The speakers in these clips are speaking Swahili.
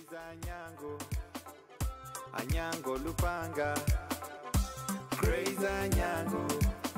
Crazy Anyango, Anyango Lupanga, Crazy Anyango,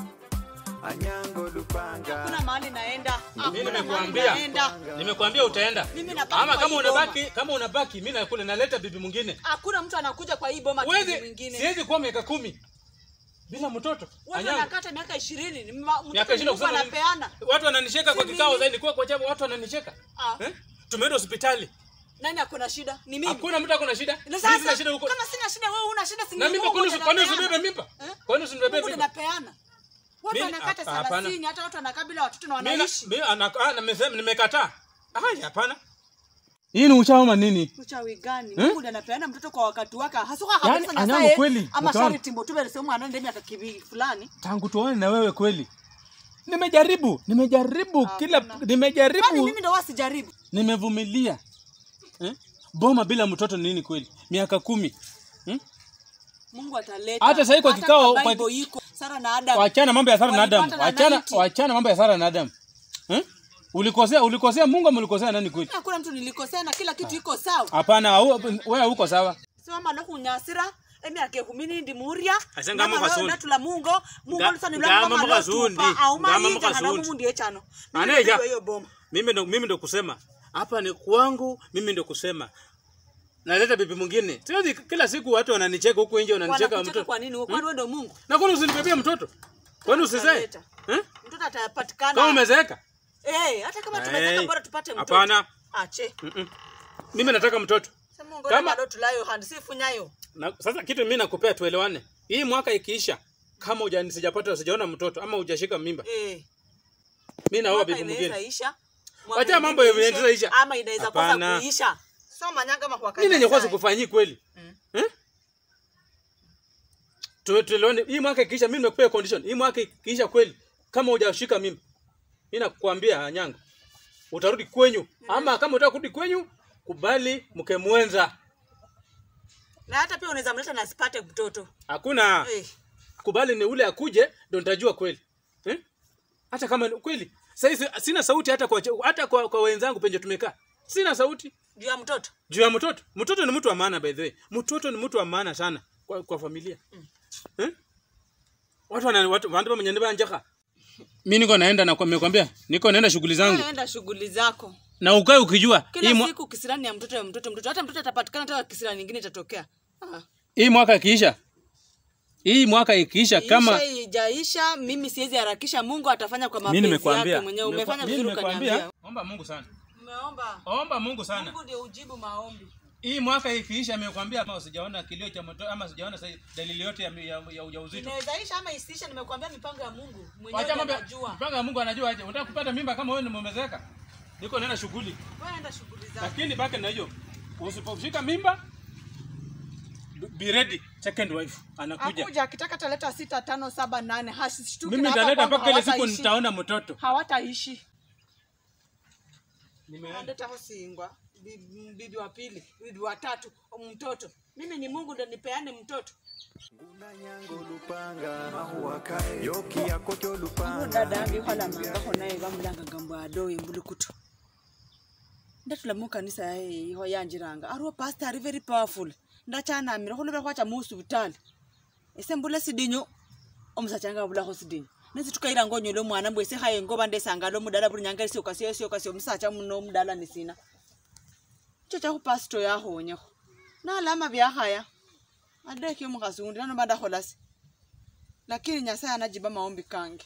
Anyango Lupanga. Hakuna mahali naenda. Mimi Hakuna mahali nimekuambia. naenda. Nimekuambia utaenda. Mimi nabaki Ama kwa kama hii unabaki, boma. kama unabaki mimi nakula naleta bibi mwingine. Hakuna mtu anakuja kwa hii boma kitu Wewe mwingine. siwezi kuwa miaka kumi bila mtoto. Watu Anyango. wanakata miaka 20. Ni ma- mtoto Miaka ishirini Mungu kusema nini? anapeana. Watu wananicheka kwa Si kikao mimi. zaidi kwa kwa jambo watu wananicheka. Ah. Eh? Tumeenda hospitali. Nani akona shida? Ni mimi. Hakuna mtu akona shida. Na Mimi sasa sina shida huko. kama sina shida wewe una shida si Na ni mimba Mungu kwani ndiye kwani anapeana. usibebe mimba? Eh? Kwani usibebe Mungu mimba? ndiye anapeana. Watu Mimi- wanakata hapa- hapana. 30 hata watu wanakaa bila watoto na Mimi wanaishi. mimi anakaa na nimesema nimekataa. Ah, hapana. Hii ni uchaoma nini? Uchawi gani? Mungu ndiye anapeana mtoto kwa wakati wake. Hasuka Yaani, kabisa Anyango Nyasaye. kweli, Ama utaona. shari timbo tu bele sema anaenda miaka kibi fulani. Tangu tuone na wewe kweli. Nimejaribu, nimejaribu kila Kwani nimejaribu, mimi ndo wasijaribu. nimevumilia. Eh? Boma bila mtoto ni nini kweli? Miaka kumi. Hmm? Mungu ataleta. Hata sahii kwa Hata kikao- kwa kwa- Bible iko Sara na Adam. Wachana mambo ya Sara na Adam. Walipata na Wachana 90. wachana mambo ya Sara na Adam. Eh? Ulikosea ulikosea Mungu ama ulikosea nani kweli? Hakuna mtu nilikosea na kila kitu iko sawa. Hapana, au- wewe huko sawa. Sio malo kunyasira emi ake kumini ndi muria. Ase ngama Nama kasundi. leo natula mungo. Mungo Nga- lusani ngama lwa mama mukasundi. lotupa. Au Ngama mali kana mukasundi. mungu ndiye chano. Mimi Aneja. ndio hiyo boma. Mimi ndo mimi ndo kusema. Hapa ni kwangu, mimi ndo kusema. Naleta bibi mwingine. Siwezi kila siku watu wananicheka huku nje wananicheka Wanakucheka mtoto. kwa nini? Kwani wewe ndio Mungu? Na kwani usinibebie mtoto? Kwani usizae? Ataleta. Eh? Mtoto atapatikana. Kama umezeeka? Eh, hata kama tumezeka Hey. bora tupate mtoto. Hapana. Ache. Mm-mm. Mimi nataka mtoto. Sema Mungu Kama- kama tulayo hand sifu nyayo. Na, sasa kitu mimi nakupea tuelewane. Hii mwaka ikiisha kama hujani sijapata sijaona mtoto ama hujashika mimba. Eh. Mimi naoa Mwaka bibi mwingine. inaweza isha. Mwaka Wacha mambo ingine ya ishe, inaweza isha. Ama inaweza Hapana. kosa kuisha. Soma nyanga kama kwa Mimi nenye kanisa. kwanza kufanyii kweli. Mm. Eh? Tu- Tuelewane hii mwaka ikiisha mimi nimekupea condition. Hii mwaka ikiisha kweli kama hujashika mimba. Mimi nakwambia Anyango. Utarudi kwenyu ama kama unataka kurudi kwenyu kubali mke mwenza. Na hata pia unaweza mleta na asipate mtoto. Hakuna. Eh. kubali ni ule akuje ndo nitajua kweli eh? hata kama ni kweli sasa sina sauti hata kwa hata kwa, kwa wenzangu penye tumekaa sina sauti Juu ya mtoto. juu ya mtoto mtoto ni mtu wa maana by the way mtoto ni mtu wa maana sana kwa, kwa familia eh? watu wana watu wandu mwenye ndiba njaka mimi niko naenda na nimekwambia niko naenda shughuli zangu Enda shughuli zako. na ukae ukijua Kila hii, mwa, siku kisirani ya mtoto ya mtoto mtoto. Hata mtoto atapatikana hata kisirani nyingine itatokea. Ah. hii mwaka ikiisha hii mwaka ikiisha kama Isha ijaisha, mimi siwezi harakisha. Mungu atafanya kwa mimi mapenzi nimekwambia yake mwenyewe. Umefanya Mimi vizuri nimekwambia, ukaniambia. omba Mungu sana Umeomba. omba Mungu sana Mungu ndio ujibu maombi. hii mwaka ikiisha amekwambia ama usijaona kilio cha moto ama usijaona sa- dalili yote ya, ya, ya ujauzito Inaweza isha ama isiisha, nimekuambia mipango ya Mungu. Mwenyewe wacha ndiye mambo anajua. mpanga ya Mungu anajua aje unataka kupata mimba kama wewe ni mumezeeka niko naenda shughuli Wewe enda shughuli zako. lakini baki na hiyo usiposhika mimba b- be ready second wife anakuja Akuja akitaka ataleta sita tano saba nane hasishtuki mimi na hapa nitaleta kwangu mpaka ile siku hawataishi. nitaona mtoto hawataishi nimeenda Analeta hosingwa bibi bibi wa pili bibi wa tatu mtoto mimi ni mungu ndo nipeane mtoto Nguna Nyango Lupanga, Mahua Kae, Yoki Yakoto Lupanga. dada ambikwalamangako naye bamulanganga mbu adowe mbulukuto ndatulamu kanisa yaye iho yanjiranga ariwo pastor ari very powerful ndachanamira khulobera khwacha muusivitali ese mbula sidinyo omusacha anga abulakho sidinyo nesi tukairanga onyola omwana mbwese khaye ngoba ndesangala omudala buli nyanga esiokasio esiokasio omusacha muno omudala nisina cho chakhupasito yakhonyekho nalama byakhaya adeki omukhasi undi nanoba ndakholasi lakini nyasaye anajiba maombi kange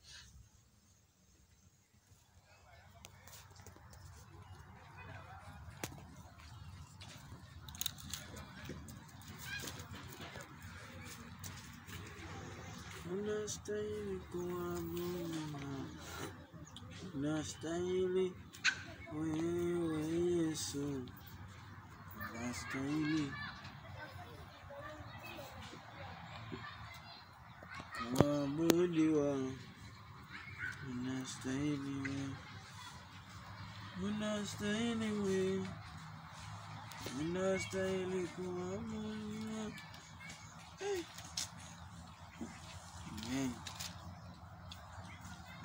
Unastahili kuabudiwa, unastahili wewe Yesu, unastahili kuabudiwa, unastahili wewe, unastahili wewe, unastahili kuabudiwa. Amen.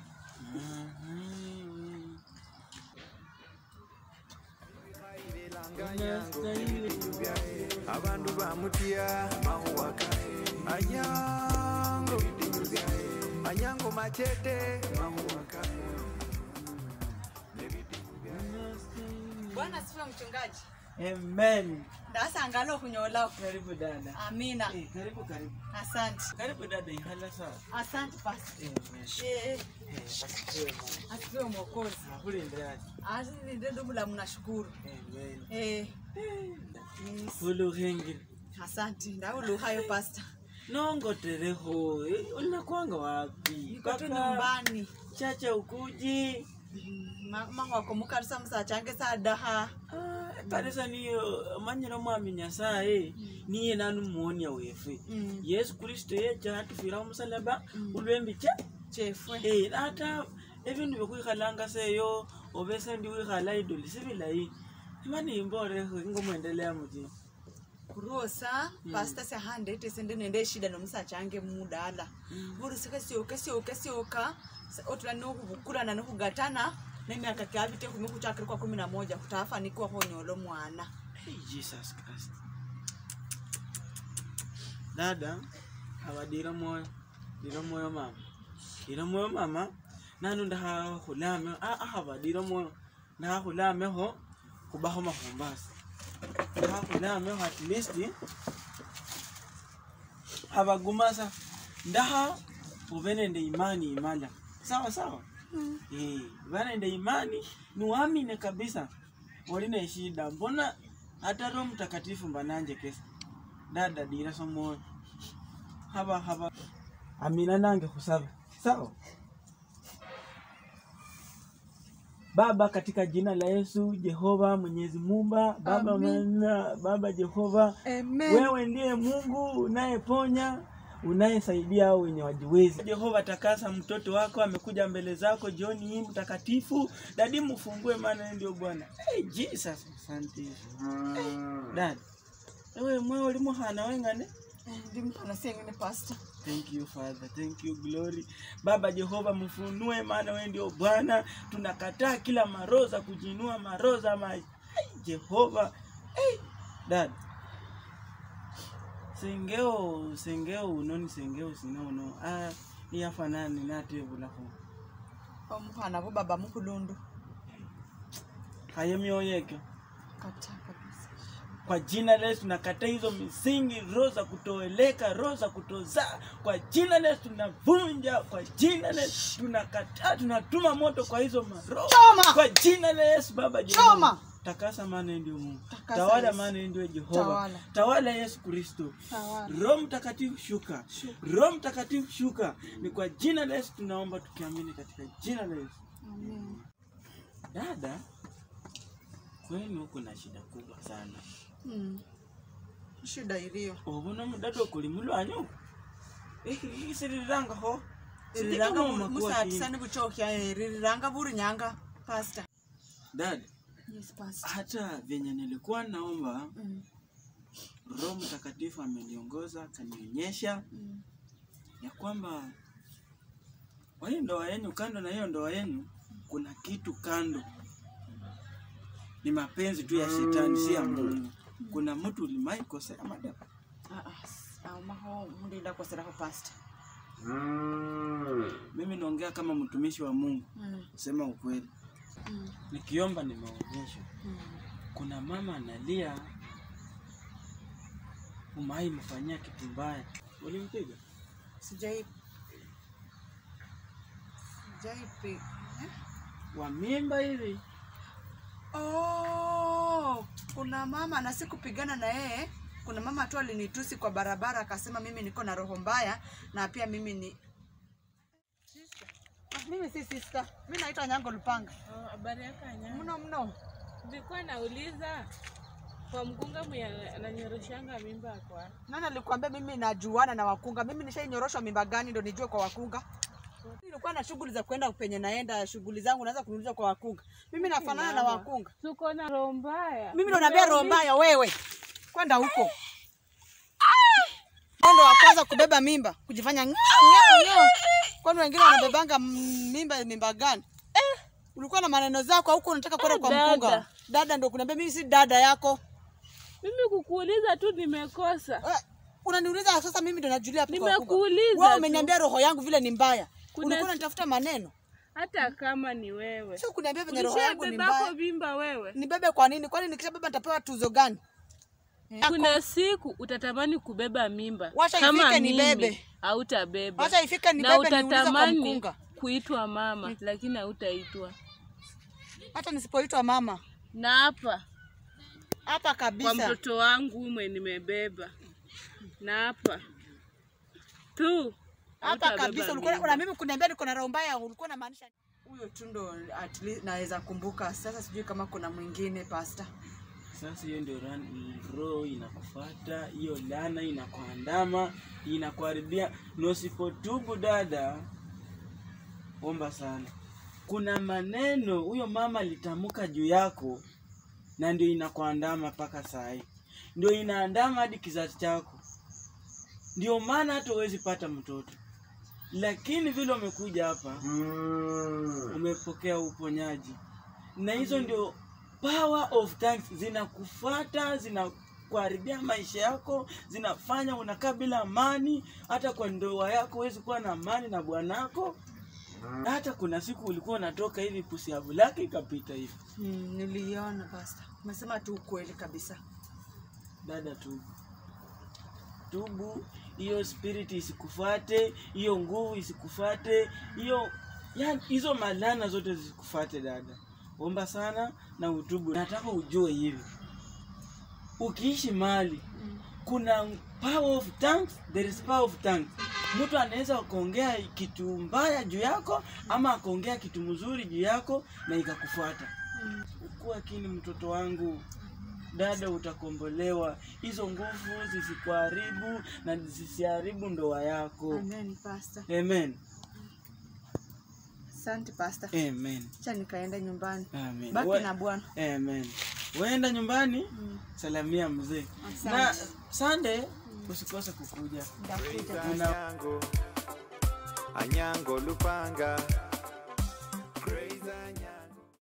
Amen. unastahili abantu bamutya mahuwakae anyango anyango machete mahuwakae bwana sifiwe mchungaji amen ndasangala okunyolako karibu dada amina Eh, karibu karibu asante karibu dada ihala sawa asante pasta Amen. Eh, Eh, basifiwe Mungu. asifiwe mwokozi Nakulindirani. azilinde ndobulamu nashukuru Amen. Eh, yes. uluhengile asante ndawuluhayo pasta nongotereho Eh, unakwanga wapi niko tu Paka nyumbani chacha ukuji Ma- mahwako mukalisa musachange sadaha Ah, kanisa niyo manyira mwami nyasaye niye nanu muonia wefe Mm. yesu kristo yecha atufira umusalaba ulwembicha chefwe Eh, ata ebindu byokwikhalanga seyo oba esendi wikhala idoli sibilayi imani imboleho ingomwendelea muti kurosa pasta sehandete sende nende shida nomusachange mudala vuri sikasioka sioka sioka otula nokuvukulana nokugatana nemiaka kyavite kumi kuchakiri kwa kumi na moja kutafanikiwa honyolo mwana hey, jesus christ dada abadira moyo dira moyo mama dira moyo mama nanu ndahakhulame ahabadira moyo ndahakhulameho khubaho mahumbasi ndahakhulameho at least abagumasa ndaha ube nende imani imala sawa sawa Eh, uba nende imani niwamine kabisa oli ne shida mbona hata roho mtakatifu mbananje kesa dada dira somoyo haba haba amina nange khusaba sawa baba katika jina la yesu jehova mwenyezi mumba baba mwana, baba jehova wewe ndiye mungu unayeponya unayesaidia hao wenye wajiwezi jehova takasa mtoto wako amekuja mbele zako jioni hii mtakatifu dadi mfungue maana yeye ndio bwana hey, jesus asante hey, dad ewe mwe oli muhana wengane ndi mhana sengene pasta Thank you Father, thank you glory. Baba Jehova mfunue, maana wewe ndio Bwana. Tunakataa kila maroza kujinua maroza ma Ai, Jehova. Hey, dad. Sengeo sengeo unoni sengeo sinono. Ah, iyafanani natebulako. omuhana bo baba mukulundu Haye mioyeke. kata kabisa Kwa jina la Yesu tunakataa hizo misingi, roho za kutoeleka, roho za kutozaa. Kwa jina la Yesu tunavunja, kwa jina la Yesu tunakataa, tunatuma moto kwa hizo maroho. Choma! Kwa jina la Yesu Baba Choma! Jehova. Takasa maana yeye ndio Mungu. Takasa Tawala Yesu. maana yeye ndio Jehova. Tawala. Tawala Yesu Kristo. Tawala. Roho Mtakatifu shuka. Roho Mtakatifu shuka. Ni kwa jina la Yesu tunaomba tukiamini katika jina la Yesu. Amen. Dada, kwenu kuna shida kubwa sana. Mm. shida iliyo obona mudada okuli mulwanyu ikisirirangaho ririranga musatisani buchokya eh, ririranga buri nyanga pasta dad yes pasta hata venye nilikuwa naomba mm. roho mtakatifu ameniongoza akanionyesha Mm. ya kwamba kwa hii ndoa yenu kando na hiyo ndoa yenu kuna kitu kando ni mapenzi tu ya shetani si ya mungu kuna mtu ulimaikosea madam Ah, ah, s- ah, maho mulinda koseraho pasta mimi naongea kama mtumishi wa mungu mm. sema ukweli Mm. nikiomba nimeonyeshwa Mm. kuna mama analia umai mfanyia kitu mbaya ulimpiga sijai sijaipi eh? wa mimba hivi oh, kuna mama na sikupigana na yeye kuna mama tu alinitusi kwa barabara akasema mimi niko na roho mbaya na pia mimi ni Ah, mimi si sister mi naitwa nyango lupanga Oh, habari yako Anya? mno mno Nilikuwa nauliza kwa mkunga mwenye ananyoroshanga mimba kwa nani alikwambia mimi najuana na wakunga mimi nishainyorosha mimba gani ndo nijue kwa wakunga nilikuwa na shughuli za kwenda penye naenda shughuli zangu naweza kuniuliza kwa wakunga mimi nafanana na wakunga tuko na roho mbaya. mimi ndo naambia roho mbaya wewe kwenda huko ndo wa kwanza kubeba mimba kujifanya ng'au, ng'au, ng'au. kwani wengine wanabebanga m- mimba mimba gani ulikuwa na maneno zako huko unataka kwenda kwa mkunga Dada, Dada ndo kuniambia mimi si dada yako. Mimi kukuuliza tu nimekosa. Eh, Unaniuliza sasa mimi ndo najulia hapo kwa wakubwa. Nimekuuliza Wewe tu. umeniambia roho yangu vile ni mbaya. Kuna- Ulikuwa unanitafuta maneno. Hata kama ni wewe. Sio kuniambia venye roho yangu ni Ulishabebako mbaya. mimba wewe. Nibebe kwa nini? Kwani nikishabeba nitapewa tuzo gani? Kuna siku utatamani kubeba mimba. Wacha kama ifike mimi nibebe. hautabeba. Wacha ifike na nibebe niulize kwa utatamani mkunga. kuitwa mama lakini hautaitwa. Hata nisipoitwa mama. Na hapa Hapa kwa kabisa. mtoto wangu umwe nimebeba. Na hapa tu Hapa hautabeba kabisa ulikuwa mimba. una mimi kuniambia niko na roho mbaya, ulikuwa unamaanisha huyo tu ndo at least naweza kumbuka. Sasa sijui kama kuna mwingine pasta. Sasa hiyo ndio ran- roho inakufuata, hiyo laana inakuandama, inakuharibia. Na usipotubu dada, omba sana. Kuna maneno huyo mama alitamka juu yako, na ndio inakuandama mpaka saa hii, ndio inaandama hadi kizazi chako. Ndio maana hata huwezi pata mtoto, lakini vile umekuja hapa umepokea uponyaji, na hizo ndio power of thanks zinakufuata zinakuharibia maisha yako zinafanya unakaa bila amani hata kwa ndoa yako huwezi kuwa na amani na bwanako hata kuna siku ulikuwa unatoka hivi pusiavu lake ikapita hivi Mm, niliona pasta. Umesema tu ukweli kabisa. dada tubu tubu hiyo spirit isikufate hiyo nguvu isikufate hiyo yani hizo malana zote zisikufate dada omba sana na utubu nataka ujue hivi ukiishi mali kuna power of tongues, there is power of tongues. Mtu anaweza kuongea kitu mbaya juu yako ama akaongea kitu mzuri juu yako na ikakufuata. Kuwa kini mtoto wangu, dada, utakombolewa. Hizo nguvu zisikuharibu na zisiharibu ndoa yako. Amen pasta. Amen. Asante pasta. Amen. Acha nikaenda nyumbani. Amen. Baki We- na Bwana. Amen. Waenda nyumbani, salamia mzee. Na Asante. Sunday usikose kukuja. Ndakuja. Una- Anyango, Anyango Lupanga